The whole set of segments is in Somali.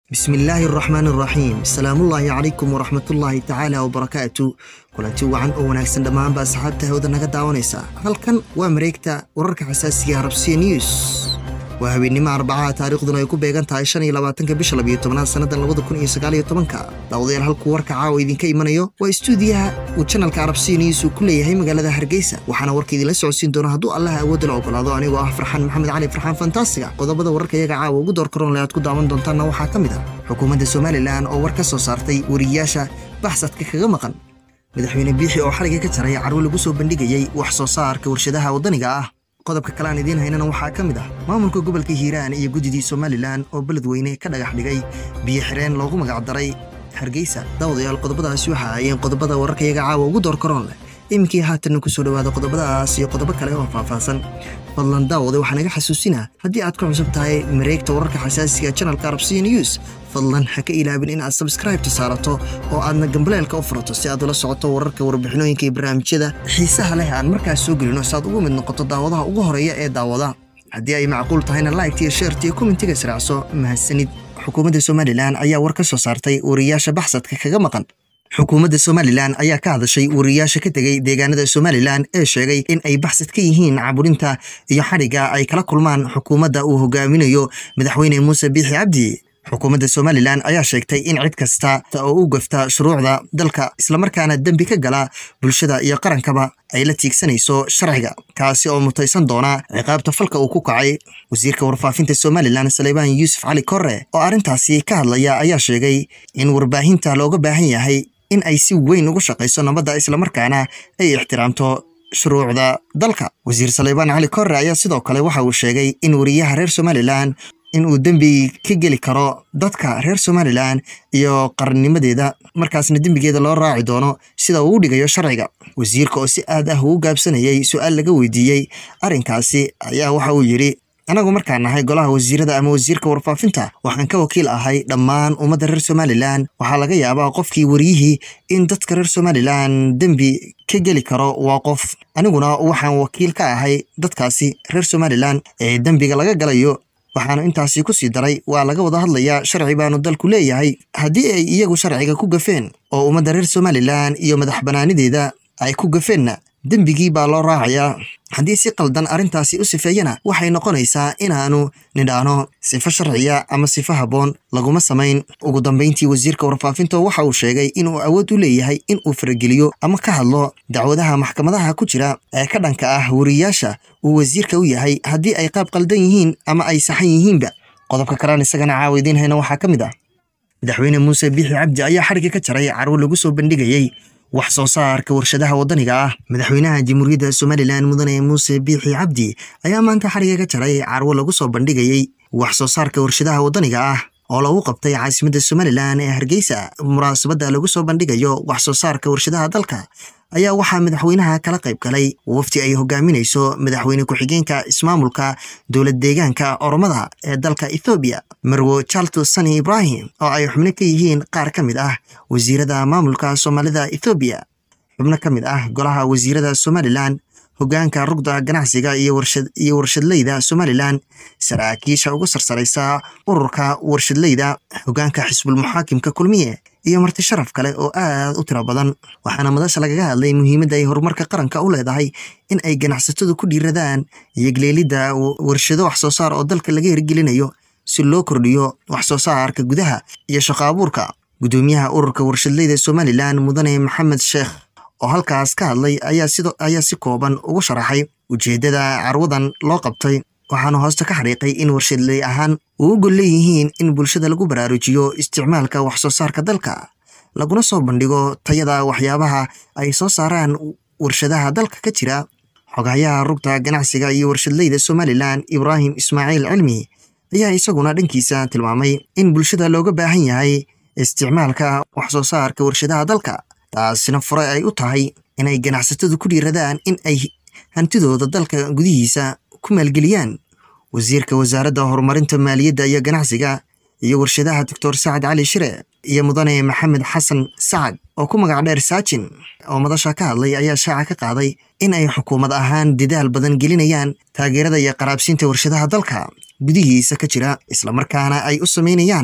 bismillaahi araxmaan araxiim asalaamullaahi calaykum waraxmatullaahi tacaala wabarakaatu kulanti wacan oo wanaagsan dhammaanba asxaabta hawada naga daawanaysa halkan waa mareegta wararka xasaasiga harabsiya news waa habeennimo arbacaha taariikhduna ay ku beegan tahay shan iyo labaatanka bisha labiyo tobnaad sannadan labada kun iyo sagaal iyo tobanka daawadayaal halkuu warka caawa idinka imanayo waa istuudiyaha uu janalka arabsiya news uu ku leeyahay magaalada hargeysa waxaana warka idinla socodsiin doona hadduu allaha awoodda la ogolaado anigoo ah farxaan maxamed cali farxaan fantaasiga qodobada wararka iyaga caawa ugu door karoonle aad ku daawan doontaanna waxaa ka mid ah xukuumadda somalilan oo war ka soo saartay wariyayaasha baxsadka kaga maqan madaxweyne biixi oo xaliga ka jaray carwo lagu soo bandhigayey wax soo saarka warshadaha waddaniga ah qodobka kale aan idiin haynana waxaa ka mid ah maamulka gobolka hiiraan iyo guddidii somalilan oo beledweyne ka dhagax dhigay biyo xireen loogu magacdaray hargeysa daawadayaal qodobadaasi waxa ayeen qodobada wararka iyaga caawa ugu door karoon leh iminkii haatanna ku soo dhowaada qodobadaas iyo qodobo kale oo faahfaahsan fadlan daawade waxaa naga xasuusinaa haddii aad ku cusub tahay mareegta wararka xasaasiga janalka arabsiya news fadlan ha ka ilaabin in aad sabskraibta saarato oo aadna gambaleelka u furato si aad ula socoto wararka warbixinooyinka iyo barnaamijyada xiisaha leh aan markaas soo gelino si aad ugu mid noqoto daawadaha ugu horeeya ee daawada haddii ay macquul tahayna laigtiyo sheertiyo kommentiga israacso mahadsanid xukuumadda somalilan ayaa war ka soo saartay wariyayaasha baxsadka kaga maqan xukuumadda somalilan ayaa ka hadashay wariyayaasha ka tegey deegaanada somalilan ee sheegay in ay baxsad ka yihiin caburinta iyo xadhigga ay kala kulmaan xukuumadda uu hogaaminayo madaxweyne muuse biixi cabdi xukuumadda somalilan ayaa sheegtay in cid kasta oo u gafta shuruucda dalka islamarkaana dembi ka gala bulshada iyo qarankaba ay la tiigsanayso sharciga kaasi oo mutaysan doona ciqaabta falka uu ku kacay wasiirka warfaafinta somalilan saleybaan yuusuf cali korre oo arrintaasi ka hadlaya ayaa sheegay in warbaahinta looga baahan yahay in ay si weyn ugu shaqayso nabadda islamarkaana ay ixtiraamto shuruucda dalka wasiir saleybaan cali korre ayaa sidoo kale waxa uu sheegay in wariyaha reer somalilan in uu dembi ka geli karo dadka reer somalilan iyo qarannimadeeda markaasna dembigeeda loo raaci doono sida uu u dhigayo sharciga wasiirka oo si aad ah ugu gaabsanayay su-aal laga weydiiyey arrinkaasi ayaa waxa uu yidhi anagu markaan nahay golaha wasiirada ama wasiirka warfaafinta waxaan ka wakiil ahay dhammaan ummadda reer somalilan waxaa laga yaabaa qofkii wariyihii in dadka reer somalilan dembi ka geli karo waa qof aniguna waxaan wakiil ka ahay dadkaasi reer somalilan ee dembiga laga galayo waxaanu intaasi ku sii daray waa laga wada hadlayaa sharci baanu dalku leeyahay haddii ay iyagu sharciga ku gafeen oo ummadda reer somalilan iyo madax bannaanideeda ay ku gafeenna dembigii baa loo raacayaa haddii si qaldan arrintaasi u sifeeyana waxay noqonaysaa inaanu nidhaahno sifo sharciya ama sifo habboon laguma samayn ugu dambayntii wasiirka warfaafinta waxa uu sheegay inuu awood u leeyahay in uu farageliyo ama ka hadlo dacwadaha maxkamadaha ku jira ee ka dhanka ah wariyayaasha uu wasiirka u yahay haddii ay qaab qaldan yihiin ama ay saxan yihiinba qodobka kalean isagana caawa idiin hayna waxaa ka mid ah madaxweyne muuse biixi cabdi ayaa xadhigga ka jaray carwo lagu soo bandhigayey wax soo saarka warshadaha waddaniga ah madaxweynaha jamhuuriyadda somalilan mudane muuse biixi cabdi ayaa maanta xadhigga ka jaray carwo lagu soo bandhigayey wax soo saarka warshadaha waddaniga ah oo lagu qabtay caasimadda somalilan ee hargeysa munaasabadda lagu soo bandhigayo wax soo saarka warshadaha dalka ayaa waxaa madaxweynaha kala qayb galay wafti ay hogaaminayso madaxweyne ku-xigeenka ismaamulka dowlad deegaanka oromada ee dalka ethoobiya marwo charlto sani ibrahim oo ay xubno ka yihiin qaar ka mid ah wasiirada maamulka soomaalida ethoobiya xubno ka mid ah golaha wasiirada somalilan hogaanka rugda ganacsiga iyo warshadleyda somalilan saraakiisha ugu sarsaraysa ururka warshadleyda hogaanka xisbulmuxaakimka kulmiye iyo marti sharaf kale oo aad u tiro badan waxaana madasha lagaga hadlay muhiimadda ay horumarka qaranka u leedahay in ay ganacsatadu ku dhiiradaan yogleelidda warshado wax soo saar oo dalka laga hirgelinayo si loo kordhiyo wax soo saarka gudaha iyo shaqo abuurka guddoomiyaha ururka warshadleyda somalilan mudane maxamed sheekh oo halkaas ka hadlay ayaa si kooban ugu sharaxay ujeeddada carwadan loo qabtay waxaana hoosta ka xariiqay in warshadley ahaan uu u gol leeyihiin in bulshada lagu baraarujiyo isticmaalka wax soo saarka dalka laguna soo bandhigo tayada waxyaabaha ay soo saaraan warshadaha dalka ka jira xogayaha rugta ganacsiga iyo warshadleyda somalilan ibraahim ismaaciil cilmi ayaa isaguna dhankiisa tilmaamay in bulshada looga baahan yahay isticmaalka wax soo saarka warshadaha dalka taasina fure ay u tahay inay ganacsatadu ku dhiiradaan in ay hantidooda dalka gudihiisa ku maalgeliyaan wasiirka wasaaradda horumarinta maaliyadda iyo ganacsiga iyo warshadaha doctor sacad cali shire iyo mudane maxamed xasan sacad oo ku magac dheer saajin oo madasha ka hadlay ayaa shaaca ka qaaday in ay xukuumad ahaan dadaal badan gelinayaan taageerada iyo qaraabsiinta warshadaha dalka gudihiisa ka jira islamarkaana ay u samaynayaan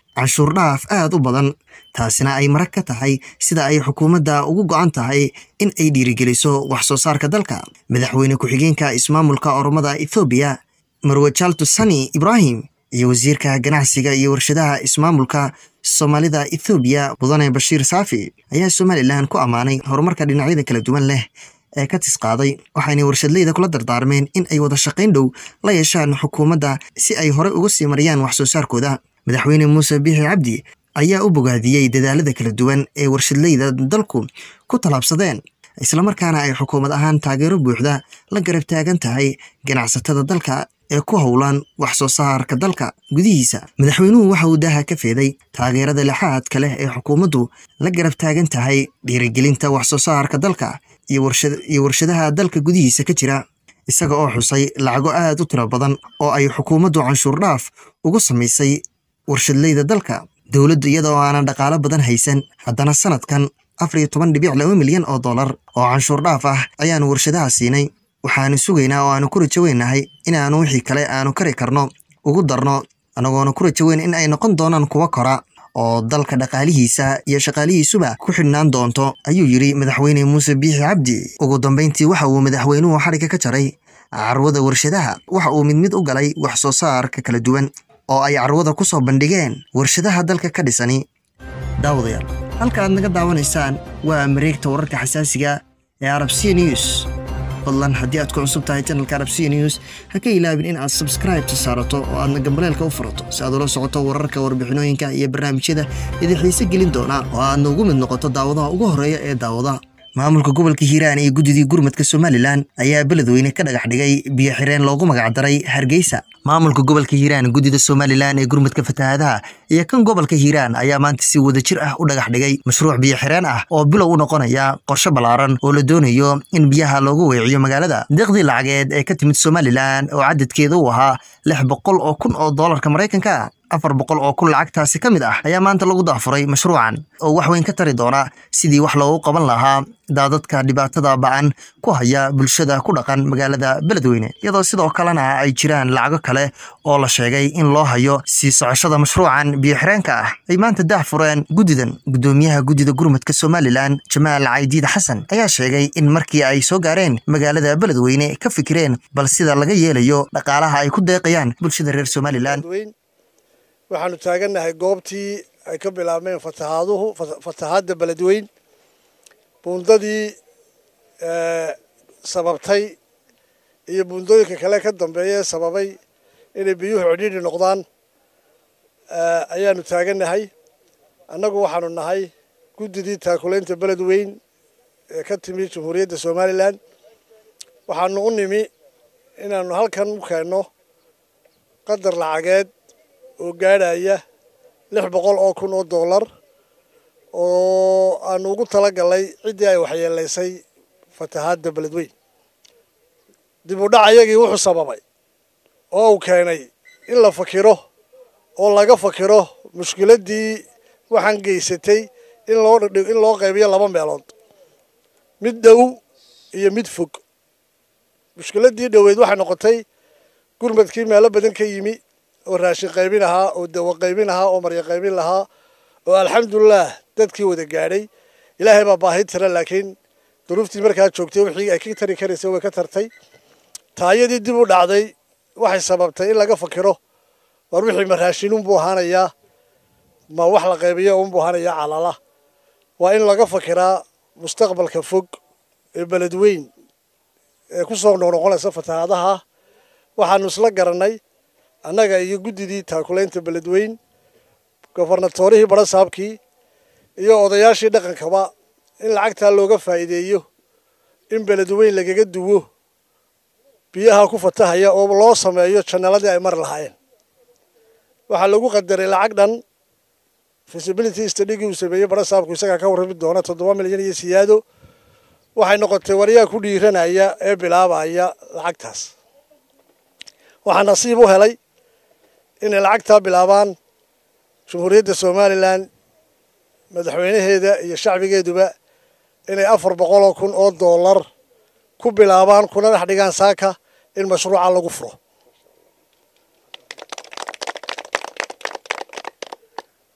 canshuur dhaaf aad u badan taasina ay marag ka tahay sida ay xukuumadda ugu go'an tahay in ay dhiirigeliso wax soo saarka dalka madaxweyne ku-xigeenka ismaamulka oromada ethoobiya marwe jalto sani ibraahim iyo wasiirka ganacsiga iyo warshadaha ismaamulka soomaalida ethoobiya mudane bashiir saafi ayaa somalilan ku ammaanay horumarka dhinacyada kala duwan leh ee ka tisqaaday waxayna warshadleyda kula dardaarmeen in ay wada shaqayn dhow la yeeshaan xukuumadda si ay horey uga sii mariyaan wax soo saarkooda madaxweyne muuse biixi cabdi ayaa u bogaadiyey dadaalada kala duwan ee warshadleyda dalku ku tallaabsadeen islamarkaana ay xukuumad ahaan taageero buuxda la garab taagan tahay ganacsatada dalka ee ku howlan wax soo saarka dalka gudihiisa madaxweynuhu waxa uu daaha ka feeday taageerada lixaadka leh ee xukuumaddu la garab taagan tahay dhiirigelinta wax soo saarka dalka iyo warshadaha dalka gudihiisa ka jira isaga oo xusay lacago aad u tiro badan oo ay xukuumaddu canshuur dhaaf ugu samaysay warshadleyda dalka dowladdu iyada oo aanan dhaqaalo badan haysan haddana sanadkan afar iyo toban dhibic laba milyan oo dollar oo canshuur dhaaf ah ayaanu warshadaha siinay waxaanu sugaynaa oo aanu ku rajoweynahay inaanu wixii kale aanu kari karno ugu darno anagoona ku rajoweyn in ay noqon doonaan kuwa kora oo dalka dhaqaalihiisa iyo shaqaalihiisuba ku xidhnaan doonto ayuu yidhi madaxweyne muuse biixi cabdi ugu dambayntii waxa uu madaxweynuhu xadhigga ka jaray carwada warshadaha waxa uu mid mid u galay wax soo saarka kala duwan oo ay carwada ku soo bandhigeen warshadaha dalka ka dhisani daawadayaal halka aad naga daawanaysaan waa mareegta wararka xasaasiga ee arabsiya news fadlan haddii aad ku cusub tahay janalka arabsiya news ha ka ilaabin in aad sabskraibta saarato oo aadna gambaleelka u furato si aad ula socoto wararka warbixinooyinka iyo barnaamijyada idin xiise gelin doona oo aadna ugu mid noqoto daawadaha ugu horreeya ee daawada maamulka gobolka hiiraan iyo guddidii gurmadka somalilan ayaa beledweyne ka dhagax dhigay biyo xireen loogu magacdaray hargeysa maamulka gobolka hiiraan guddida somalilan ee gurmadka fatahaadaha iyo kan gobolka hiiraan ayaa maanta si wadajir ah u dhagax dhigay mashruuc biyo xireen ah oo bilow u noqonaya qorshe ballaaran oo la doonayo in biyaha loogu weeciyo magaalada deeqdii lacageed ee ka timid somalilan oo cadadkeeda u ahaa lix boqol oo kun oo doolarka maraykanka afar boqol oo kun lacagtaasi ka mid ah ayaa maanta lagu daafuray mashruucan oo wax weyn ka tari doona sidii wax loogu qaban lahaa daadadka dhibaatada ba'an ku haya bulshada ku dhaqan magaalada beledweyne iyadoo sidoo kalena ay jiraan lacago kale oo la sheegay in loo hayo sii socoshada mashruucan biyo xireenka ah ay maanta daah fureen guddidan guddoomiyaha guddida gurmadka somalilan jamaal caydiid xasan ayaa sheegay in markii ay soo gaareen magaalada beledweyne ka fikireen bal sida laga yeelayo dhaqaalaha ay ku deeqayaan bulshada reer somalilan waxaanu taagannahay goobtii ay ka bilaabmeen fatahaaduhu fatahaadda beledweyn buundadii sababtay iyo buundooyinka kale ka dambeeya ee sababay inay biyuhu cidhiidhi noqdaan ayaanu taagannahay annagu waxaanu nahay guddidii taakulaynta beledweyn ee ka timi jamhuuriyadda somalilan waxaanu u nimi inaanu halkan u keenno qadar lacageed oo gaadhaya lix boqol oo kun oo dollar oo aanu ugu tala galnay ciddii ay waxyeelaysay fatahaadda beledweyn dib u dhac ayagii wuxuu sababay oo uu keenay in la fakiro oo laga fakiro mushkiladdii waxaan geysatay in loo in loo qaybiyo laba meelood mid dhow iyo mid fog mushkiladdii dhoweyd waxay noqotay gurmadkii meelo badan ka yimi oo raashin qaybin ahaa oo dawo qaybin ahaa oo maryo qaybin lahaa oo alxamdulilah dadkii wada gaadhay ilaahay baa baahi tira laakiin duruuftii markaa joogtay wixii ay ka tari karaysay way ka tartay taayadii dib u dhacday waxay sababtay in laga fakiro war wixii ma raashin unbuu ahaanayaa ma wax la qaybiyo unbuu ahaanayaa calala waa in laga fakiraa mustaqbalka fog ee beledweyn ee ku soo noqnoqonaysa fatahaadaha waxaanu isla garannay annaga iyo guddidii taakulaynta beledweyn gofarnatoorihii barasaabkii iyo odayaashii dhaqankaba in lacagtaa looga faa'iideeyo in beledweyn lagaga duwo biyaha ku fatahaya oo loo sameeyo jannaladii ay mari lahaayeen waxaa lagu qadaray lacag dhan feasibility stadhigii uu sameeyey barasaabku isagaa ka warrami doona toddoba milyan iyo siyaado waxay noqotay waryaa ku dhiiranaya ee bilaabaya lacagtaas waxaa nasiib u helay inay lacagtaa bilaabaan jamhuuriyadda somalilan madaxweynaheeda iyo shacbigeeduba inay afar boqol oo kun oo dollar ku bilaabaan kuna dhex dhigaan saaka in mashruuca lagu furo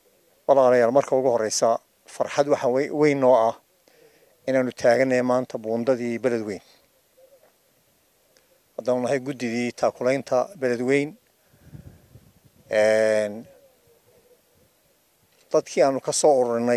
walaalayaal marka ugu horeysa farxad waxaa weyn noo ah inaanu taaganay maanta buundadii beledweyn haddaanu nahay guddidii taakulaynta beledweyn dadkii aanu ka soo ururinay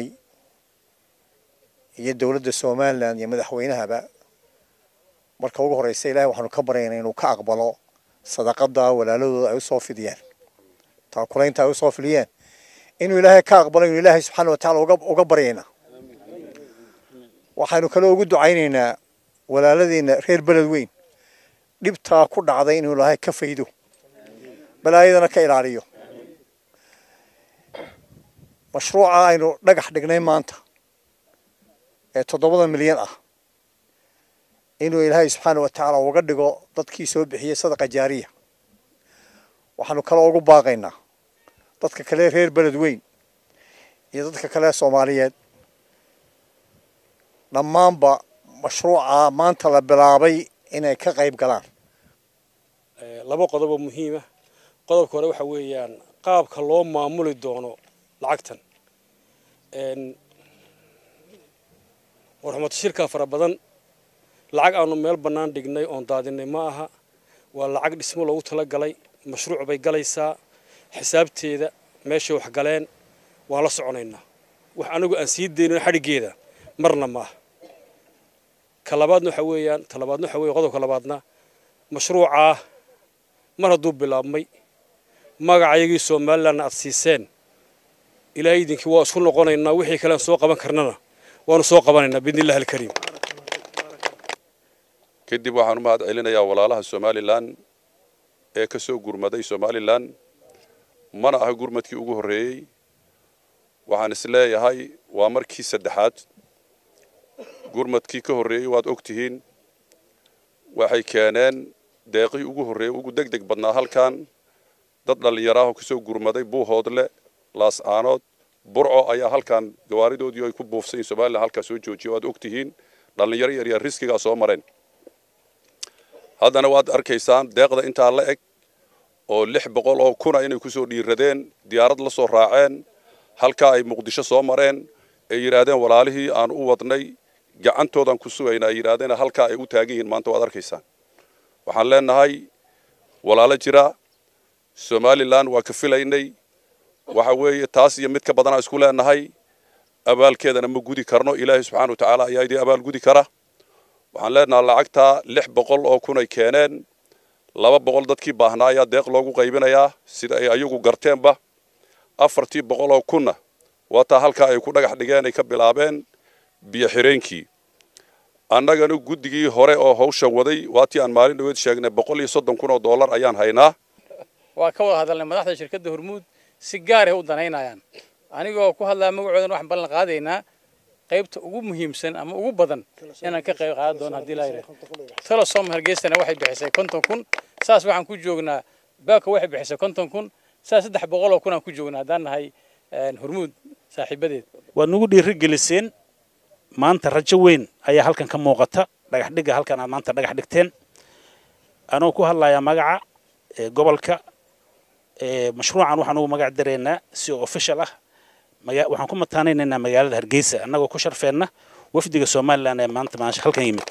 iyo dowladda somalilan iyo madaxweynahaba marka ugu horeysa ilahay waxaanu ka baryaynaa inuu ka aqbalo sadaqada walaaladooda ay usoo fidiyeen taakulaynta ay usoo fidiyeen inuu ilaahay ka aqbalo inuu ilaahay subxaana watacaala uga uga baryaynaa waxaynu kale ugu ducaynaynaa walaaladiina reer beled weyn dhibtaa ku dhacday inuu ilaahay ka faydo balaayadana ka ilaaliyo mashruuca aynu dhagax dhignay maanta ee toddobada milyan ah inuu ilaahay subxaana wa tacaala uga dhigo dadkii soo bixiyey sadaqa jaariya waxaanu kale ugu baaqaynaa dadka kale reer beled weyn iyo dadka kale soomaaliyeed dhammaanba mashruuca maanta la bilaabay inay ka qayb galaan laba qodob oo muhiima qodobka hore waxa weeyaan qaabka loo maamuli doono lacagtan warxumato shirkaa fara badan lacag aanu meel bannaan dhignay oon daadinay ma aha waa lacag dhismo loogu tala galay mashruuc bay galaysaa xisaabteeda meeshay wax galeen waan la soconaynaa wax anagu aan sii daynin xadhiggeeda marna ma aha ka labaadna waxa weeyaan ta labaadna waxa weeye qodobka labaadna mashruucaa mar hadduu bilaabmay magacayagii somalilanna aad siiseen ilaahay idinkii waa isku noqonaynaa wixii kalean soo qaban karnana waanu soo qabanaynaa biidni illahi alkariim kadib waxaan u mahad celinayaa walaalaha somalilan ee ka soo gurmaday somalilan mana aha gurmadkii ugu horreeyey waxaan is leeyahay waa markii saddexaad gurmadkii ka horreeyey waad og tihiin waxay keeneen deeqii ugu horreeyey ugu deg deg badnaa halkan dad dhallinyaraahoo ka soo gurmaday buuhoodle laas-aanood burco ayaa halkan gawaaridoodii ay ku buufsayin somalilan halkaa soo joojiya waad og tihiin dhallinyaro yaryar riskigaa soo mareen haddana waad arkaysaan deeqda intaa la eg oo lix boqol oo kuna inay ku soo dhiiradeen diyaarad la soo raaceen halkaa ay muqdisho soo mareen ay yidhaahdeen walaalihii aan u wadnay gacantoodan ku sugayna ay yidhaahdeen halkaa ay u taagan yihiin maanta waad arkaysaan waxaan leenahay walaalo jira somalilan waa ka filaynay waxa weeye taas iyo mid ka badanaa isku leenahay abaalkeedana ma gudi karno ilaahay subxaana wa tacaala ayaa idii abaal gudi kara waxaan leenahay lacagtaa lix boqol oo kun ay keeneen laba boqol dadkii baahnaa ayaa deeq loogu qaybinayaa sida ay ayagu garteenba afartii boqol oo kunna waataa halkaa ay ku dhagax dhigeen ay ka bilaabeen biyo xireenkii annagana guddigii hore oo hawshan waday waatii aan maalin dhaweed sheegnay boqol iyo soddon kun oo dollar ayaan haynaa waa ka wada hadalnay madaxda shirkadda hormuud si gaar ah u danaynayaan anigoo ku hadlaa magacoodan waxaan ballan qaadaynaa qaybta ugu muhiimsan ama ugu badan inaan ka qayb qaadan doono haddii laa yidhaah telesom hargeysana waxay bixisay konton kun saas waxaan ku joognaa baaka waxay bixisay konton kun saas saddex boqol oo kun aan ku joognaa haddaan nahay hormuud saaxiibadeed waad nagu dhiirigeliseen maanta rajo weyn ayaa halkan ka muuqata dhagax dhigga halkan aad maanta dhagax dhigteen anoo ku hadlayaa magaca gobolka mashruucan waxaan ugu magac daraynaa si official ah waxaan ku mataanaynaynaa magaalada hargeysa annagoo ku sharfeenna wafdiga somalilan ee maanta maasha halkan yimid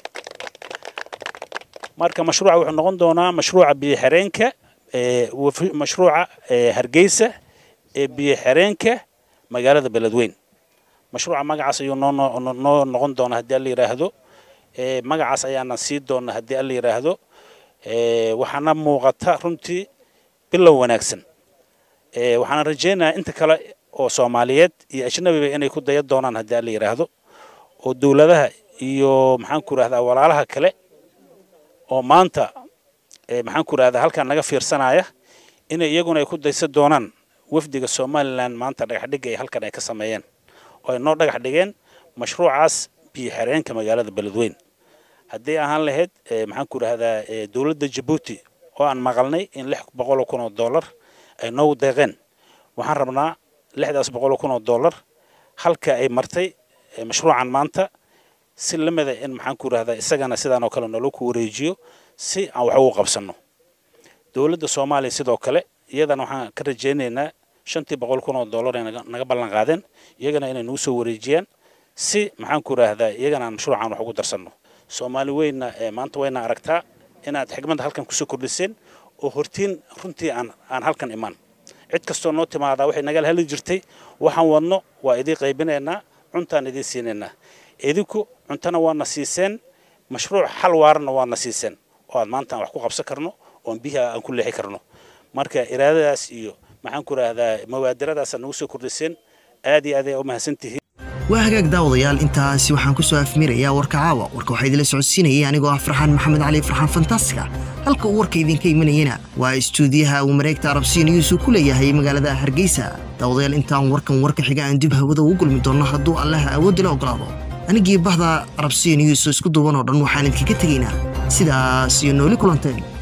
marka mashruuca wuxuu noqon doonaa mashruuca biyo xireenka mashruuca hargeysa ee biyo xireenka magaalada beledweyn mashruuca magacaas ayuu noo noo noqon doonaa haddii alla yidhaahdo magacaas ayaana sii doona haddii alla yidhaahdo waxaana muuqata runtii bilow wanaagsan waxaana rajaynayaa inta kale oo soomaaliyeed iyo ajnabiba inay ku daya doonaan haddii alla yidhaahdo oo dowladaha iyo maxaan ku rahdaa walaalaha kale oo maanta maxaan ku rahdaa halkan naga fiirsanaya inay iyaguna ay ku daysan doonaan wafdiga somalilan maanta dhagaxdhigga ay halkan ay ka sameeyeen oo ay noo dhagax dhigeen mashruucaas biyo xireenka magaalada beledweyn haddii ahaan lahayd maxaan ku rahdaa dowladda jabuuti oo aan maqalnay in lix boqol oo kun oo dollar ay noogu deeqeen waxaan rabnaa lixdaas boqol oo kun oo dollar halka ay martay mashruucan maanta si lamida in maxaan ku rahdaa isagana sidaan oo kale nolo ku wareejiyo si aan wax ugu qabsanno dowladda soomaaliya sidoo kale iyadana waxaan ka rajaynaynaa shantii boqol kun oo dollar ay naga ballan qaadeen iyagana inay nagu soo wareejiyaan si maxaan ku idhaahdaa iyagana aan mashruucan wax ugu darsanno soomaali weynna maanta wayna aragtaa inaad xigmadda halkan kusoo kordhiseen oo hortiin runtii aan aan halkan imaan cid kastoo noo timaadaa waxay nagala heli jirtay waxaan wadno waa idiin qaybinaynaa cuntaan idiin siinaynaa idinku cuntana waana siiseen mashruuc xal waarana waana siiseen oo aad maanta aan wax ku qabsan karno oon biyaha aan ku leexi karno marka iraadadaas iyo maxaan ku idhaahdaa mawaadiradaasa nagu soo kordhiseen aad iyo aad ay u mahadsantihiin waa hagaag daawadayaal intaasi waxaan ku soo afmirayaa warka caawa warka waxaa idinla socodsiinayay anigoo ah farxaan maxamed cali farxaan fantastiga halka uu warka idinka imanayana waa istuudiyaha uu mareegta arabsiya news uu ku leeyahay magaalada hargeysa daawadayaal intaan warkan warka xiga aan dib hawada ugu gulmi doonno hadduu allaha awoodila ogolaado anigii bahda arabsiya news oo isku duuban oo dhan waxaan idinkaga tegaynaa sidaas iyo nooli kulanteen